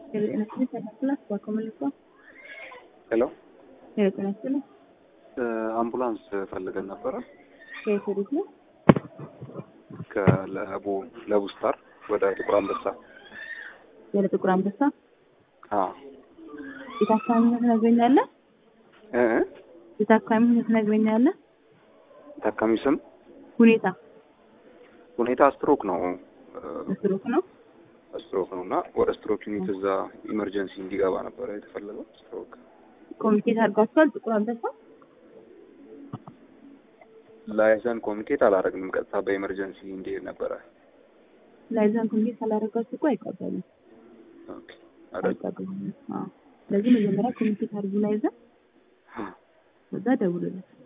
ጤና ይስጥልኝ ተመስላ ባኮመልኳ ሄሎ ጤና ይስጥልኝ አምቡላንስ ፈልገን ነበረ ከየት ወዴት ነው? ከለቡ ለቡ ስታር ወደ ጥቁር አንበሳ። ወደ ጥቁር አንበሳ አዎ የታካሚነት ትነግረኛለህ? እ የታካሚነት ትነግረኛለህ? ታካሚ ስም ሁኔታ ሁኔታ ስትሮክ ነው ስትሮክ ነው። ስትሮክ ነው እና ወደ ስትሮክ ዩኒት እዛ ኢመርጀንሲ እንዲገባ ነበረ የተፈለገው። ስትሮክ ኮሚኒኬት አድርጓቸዋል። ጥቁር አንበሳ ላይዘን ኮሚኒኬት አላደረግንም። ቀጥታ በኢመርጀንሲ እንዲሄድ ነበረ። ላይዛን ኮሚኒኬት ካላደረጋችሁ እኮ አይቀበሉም ኦኬ አይደል? አይቀበሉም። አዎ ስለዚህ መጀመሪያ ኮሚኒኬት አድርጉ ላይዛን፣ ከዛ ደውሉለት።